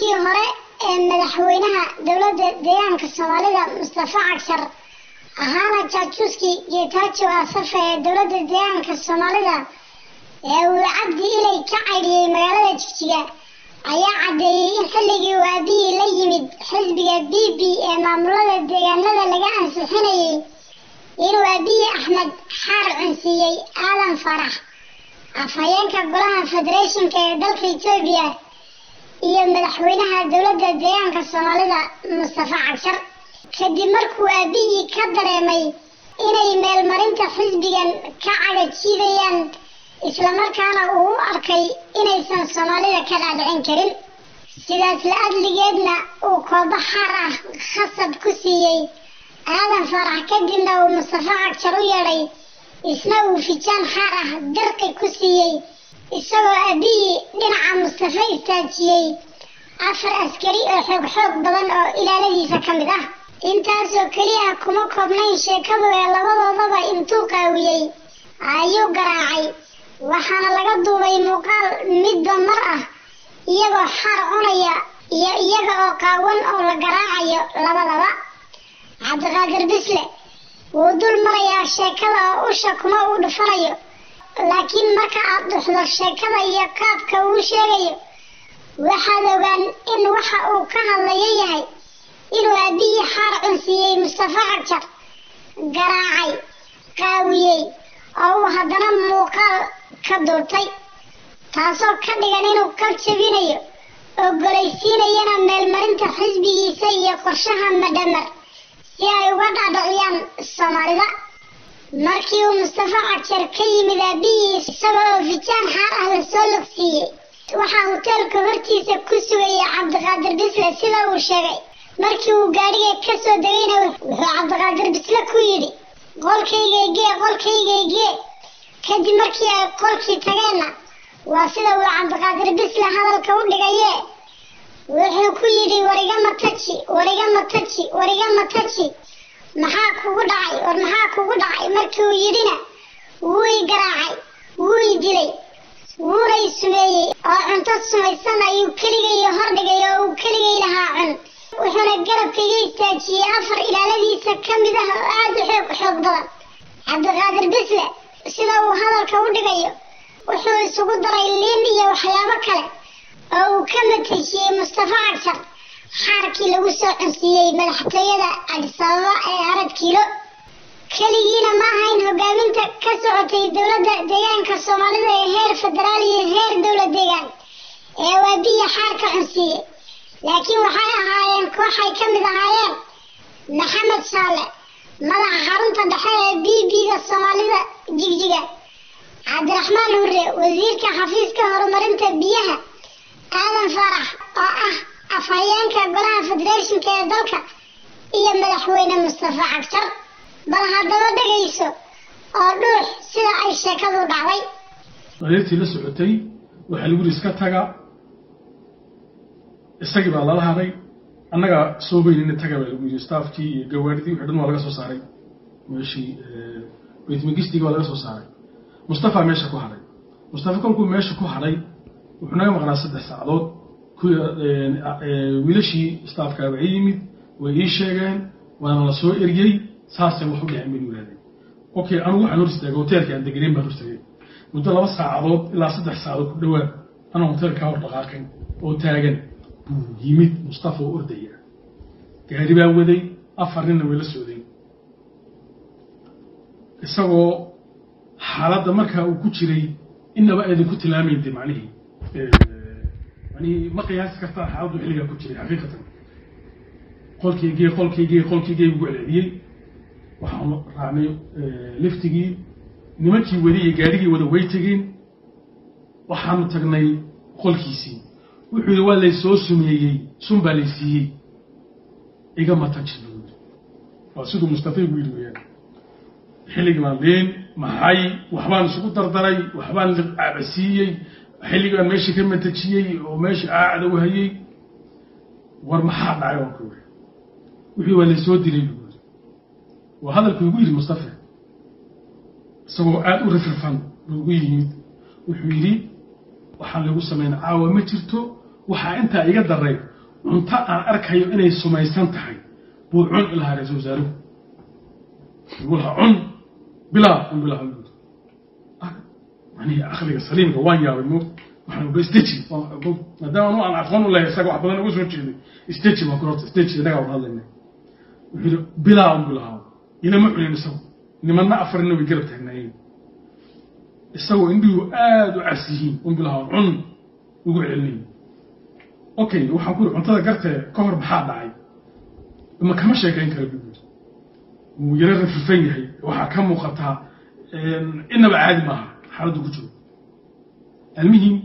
markii hore ee madaxweynaha dowladda deegaanka soomaalida mustafa cagshar ahaana jaajuuskii geetaajo asafa ee dowladda deegaanka soomaalida ee uu cabdi ilay ka caydhiyey magaalada jigjiga ayaa caddeeyey in xilligii uu aabihii la yimid xisbiga b b ee maamulada deegaanada laga ansixinayay inuu aabihii axmed xaar cunsiiyey aadan farax afhayeenka golaha federeeshinka ee dalka etoobiya iyo madaxweynaha dowladda deegaanka soomaalida mustafa cagshar kadib markuu aabihii ka dareemay inay meelmarinta xisbigan ka cagajiidayaan islamarkaana uu u arkay inaysan soomaalida ka dhaadhicin karin sidaas la-adligeedna uu koobo xaar ah khasab ku siiyey aadan farax kadibna uu mustafa cagshar u yeedhay isna uu fijaan xaar ah dirqi ku siiyey isagoo aabihii dhinaca mustafa istaajiyey afar askari oo xoog xoog badan oo ilaaladiisa ka mid ah intaasoo keliya kuma koobnayn sheekadu ee labadoodaba intuu qaawiyey ayuu garaacay waxaana laga duubay muuqaal midba mar ah iyagoo xaar cunaya iyo iyaga oo qaawan oo la garaacayo labadaba cabdiqaadir bisle wuu dul marayaa sheekada oo usha kuma uu dhufanayo laakiin marka aad dhuxdo sheekada iyo qaabka uu sheegayo waxaad ogaan in waxa uu ka hadlayo yahay inuu aabihii xaar cunsiiyey mustafa cagjar garaacay qaawiyey oo uu haddana muuqaal ka duurtay taasoo ka dhigan inuu ka jabinayo ogolaysiinayana meelmarinta xisbigiisa iyo qorshaha madhamar si ay uga dhaadhiciyaan soomaalida markii uu mustafa cagjar ka yimid aabihii isaga oo fijaan xaar ah lasoo logsiiyey waxaa hoteelka hortiisa ku sugayay cabdiqaadir bisle sida uu sheegay markii uu gaadhiga ka soo degayna wuxuu cabdiqaadir bisle ku yidhi qolkaygagee qolkaygagee kadib markii ay qolkii tageenna waa sida uu cabdiqaadir bisle hadalka u dhigayee wuxuu ku yidhi wariga mataji wariga mataji wariga mataji maxaa kugu dhacay war maxaa kugu dhacay markii uu yidhina wuu i garaacay wuu i dilay wuuna i sumeeyey oo cunto sumaysan ayuu keligay hordhigay oo uu keligay lahaa cun wuxuuna garabkaiga istaajiyey afar ilaaladiisa ka mid ah oo aada u xoog xoog badan cabdiqaadir bisle sida uu hadalka u dhigayo wuxuu isugu daray liin iyo waxyaabo kale oo uu ka matejiyey mustafa cagshar xaarkii lagu soo cunsiiyey madaxtooyada cabdisababa ee arad kiilo keligiina ma ahayn hogaaminta ka socotay dowladda deegaanka soomaalida ee heer federaal iyo heer dowlad deegaan ee waabiya xaarka cunsiiyey laakiin waxay ahaayeen kooxay ka mid ahaayeen maxamed shaale madaxa xarunta dhexe ee b b-da soomaalida jigjiga cabdiraxmaan hurre wasiirka xafiiska horumarinta biyaha aadan faarax oo ah afhayeenka golaha federeeshinka ee dalka iyo madaxweyne mustafa cagshar bal haddaba dhegayso oo dhuux sida ay sheekadu dhacday adeertii la socotay waxaa lagu yidhi iska taga isagii baa lala hadhay annagaa soo beynina taga baa lagu yidhi staafkii iyo gawaadhidii wixii dhan waa laga soo saaray meeshii baytmagistigii waa laga soo saaray mustafa meesha ku hadhay mustafa kolkuu meesha ku hadhay wuxuu naga maqnaa saddex saacadood wiilashii staafkaaba i yimid way ii sheegeen waana la soo eryey saasay wax u dhaceen baynu yidhahdeen okay anugu waxaan hor istaagay hoteelka aan degenayn baan hor istaagay muddo laba saacadood ilaa saddex saacadood ku dhowaad anaa hoteelkaa hor dhaqaaqay oo taagan buu yimid mustafa oo ordaya gaari baa waday afar ninna way la socdeen isagoo xaaladda markaa uu ku jiray inaba aydan ku tilmaamaynta macnihii macnihii ma qiyaasi kartaa xaaladdu xilligaa ku jiray xaqiiqatan qolkaygee qolkaygee qolkaygee ugu celceliyey waxaanu raacnay liftigii nimankii wadi iyo gaarigii wada way tegeen waxaanu tagnay qolkiisii wuxuu yidhi waa laysoo sumeeyey sun baa laysiiyey igama taji waa siduu mustafa igu yidhi weyaan xilligii baan leen maxay waxbaan isugu dardaray waxbaan cabasiiyey xilligii baan meeshii ka matajiyey oo meeshii aacda u hayey war maxaa dhacay waan ku yidhi wixii waa laysoo dilay buu yidhi waa hadalkuu igu yidhi mustafa isagoo aada u rifrifan buu igu yimid wuxuu yidhi waxaan lagu samayna caawa ma jirto waxaa intaa iga daray cunto aan arkayo inay sumaysan tahay buu cun ilahaa ra-isul wasaaruhu igu lahaa cun bilaa un bilaa manihi akliga saliimka waan yaabay mo waxaan uga steji maadaama anu aan aqoon u lehay isaga wax badan uga soo jeeday steji baan ku horta steji innagaa wada hadlayna wuxuu yidhi bilaa un bilahaa inama cunin isagu nimanna afarina way garab taagnaayeen isagoo indhihu aada u cas yihiin un bilahaa cun ugu celinay okay waxaan ku yidhi cuntada gartee ka hor maxaa dhacay ma kama sheekayn kara bu yidhi wuu yaro rafifan yahay waxaa ka muuqataa inaba caadi maaha xaaladdu ku jiro almihim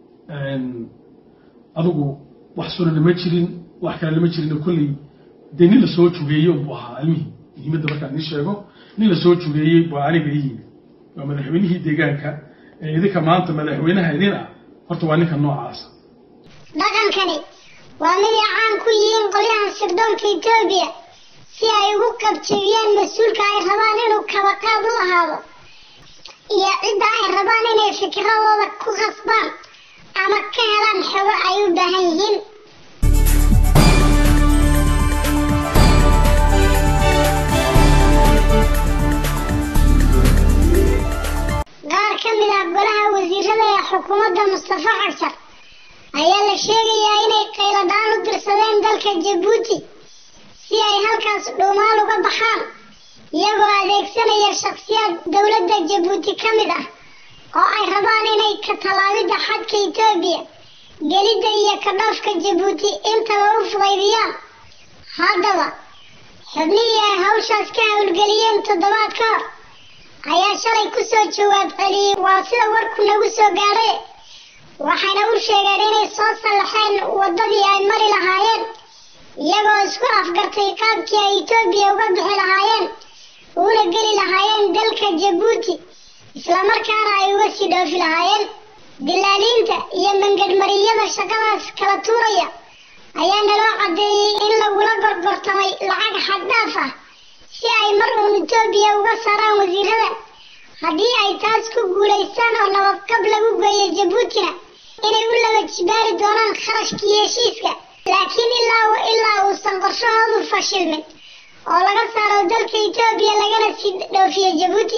adugu wax sunana ma jirin wax kale lama jirin kolley dee nin la soo jugeeyey unbuu ahaa almihim muhiimadda markaan ii sheego nin la soo jugeeyey baa aniga ii yimi waa madaxweynihii deegaanka ee idinka maanta madaxweynaha idin ah horta waa ninka noocaasa dhaqankani waa miday caan ku yihiin qolyahan sirdoonka etoobiya si ay ugu qabjabiyaan mas-uulka ay rabaan inuu kabaqaad u ahaado iyo cidda ay rabaan inay fikradooda ku khasbaan ama ka helaan xogo ay u baahan yihiin qaar ka mid ah golaha wasiirada ee xukuumadda mustafa cagshar ayaa la sheegayaa inay qayladhaan u dirsadeen dalka jabuuti si ay halkaas dhuumaal uga baxaan iyagoo adeegsanaya shakhsiyaad dowladda jabuuti ka mid ah oo ay rabaan inay ka tallaabidda xadka etoobiya gelidda iyo ka dhoofka jabuuti intaba u fudaydiyaan haddaba xubnihii ay hawshaas ka howlgeliyeen toddobaad ka hor ayaa shalay ku soo jawaab celiyey waa sida warku nagu soo gaadhay waxayna u sheegeen inay soo sallaxeen waddadii ay mari lahaayeen iyagoo isku afgartay qaabkii ay etoobiya uga bixi lahaayeen uuna geli lahaayeen dalka jabuuti islamarkaana ay uga sii dhoofi lahaayeen dilaaliinta iyo mangadhmariyada shaqadaas kala tuuraya ayaa naloo caddeeyey in lagula gorgortamay lacag xaddhaaf ah si ay mar uun etoobiya uga saaraan wasiirada haddii ay taas ku guulaystaan oo nabadqab lagu geeyo jabuutina inay u laba jibaari doonaan kharashkii heshiiska laakiin ilaa ilaa uusan qorshahoodu fashilmin oo laga saaro dalka etoobiya lagana sii dhoofiyo jabuuti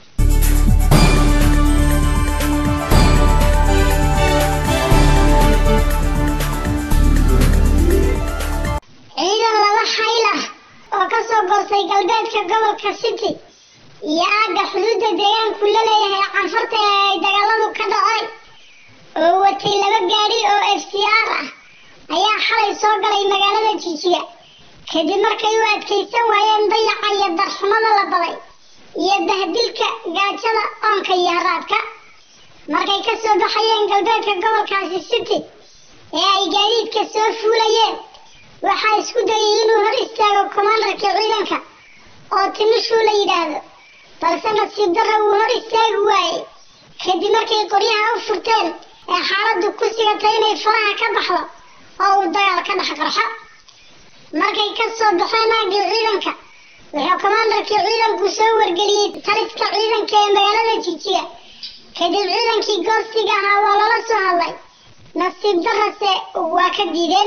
ciidan laba xayl ah oo ka soo goostay galbeedka gobolka city iyo aagga xuduudda deegaanku la leeyahay canfarta ee ay dagaaladu ka dhaceen oo watay laba gaadhi oo f c r ah ayaa xalay soo galay magaalada jijiga kadib markay u adkaysan waayeen dayaca iyo darxumada la baday iyo bahdilka gaajada oonka iyo haraadka markay ka soo baxayeen galbeedka gobolkaasi city ee ay gaadiidka soo fuulayeen waxaa isku dayay inuu hor istaago kommandarka ciidanka oo timishuu la yidhaahdo balse nasiib darra wuu hor istaagi waayey kadib markay qoryaha u furteen ee xaaladdu ku sigatay inay faraha ka baxdo oo uu dagaal ka dhex qarxo markay ka soo baxeen aaggii ciidanka wuxuu kommandarkii ciidanku soo wargeliyey taliska ciidanka ee magaalada jijiga kadib ciidankii goostiga ahaa waa lala soo hadlay nasiib darrase waa ka diideen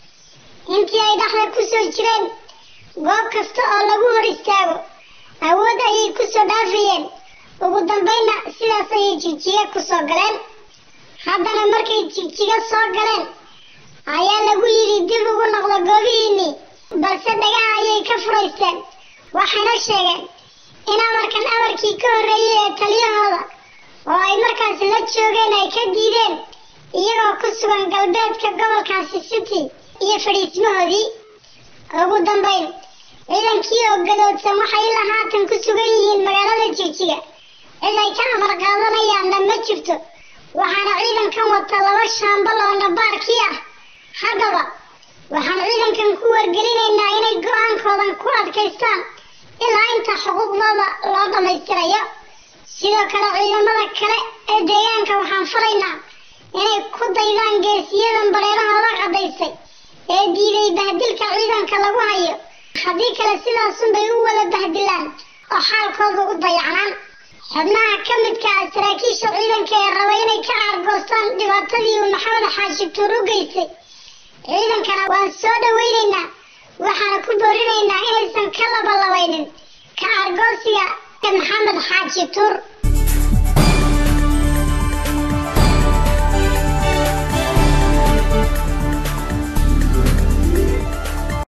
intii ay dhexda ku soo jireen goob kasta oo lagu hor istaago awood ayay ku soo dhaafayeen ugu dambaynna sidaas ayay jigjiga ku soo galeen haddana markay jigjiga soo galeen ayaa lagu yidhi dib ugu noqdo goobihiinnii balse dhagaha ayay ka furaysteen waxayna sheegeen in amarkan amarkii ka horreeyey ee taliyahooda oo ay markaas la joogeen ay ka diideen iyagoo ku sugan galbeedka gobolkaasi city iyo fadhiismahoodii ugu dambayn ciidankii oo gadoodsan waxay ilaa haatan ku sugan yihiin magaalada jigjiga cid ay ka amar qaadanayaanna ma jirto waxaana ciidankan wata laba shaambal oo nabaarkii ah haddaba waxaan ciidankan ku wargelinaynaa inay go-aankoodan ku adkaystaan ilaa inta xuquuqdooda loo dhammaystirayo sidoo kale ciidamada kale ee deegaanka waxaan faraynaa inay ku daydaan geesiyadan bareerahooda caddaysay ee diiday bahdilka ciidanka lagu hayo haddii kale sidaasunbay u wada bahdilaan oo xaalkooda u dayacnaan xubnaha ka midka ah saraakiisha ciidanka ee raba inay ka aargoostaan dhibaatadii uu maxamed xaashi tuur u geystay ciidankana waan soo dhaweynaynaa waxaana ku boorinaynaa inaysan ka labalabaynin ka argoosiga maxamed xaaji tuur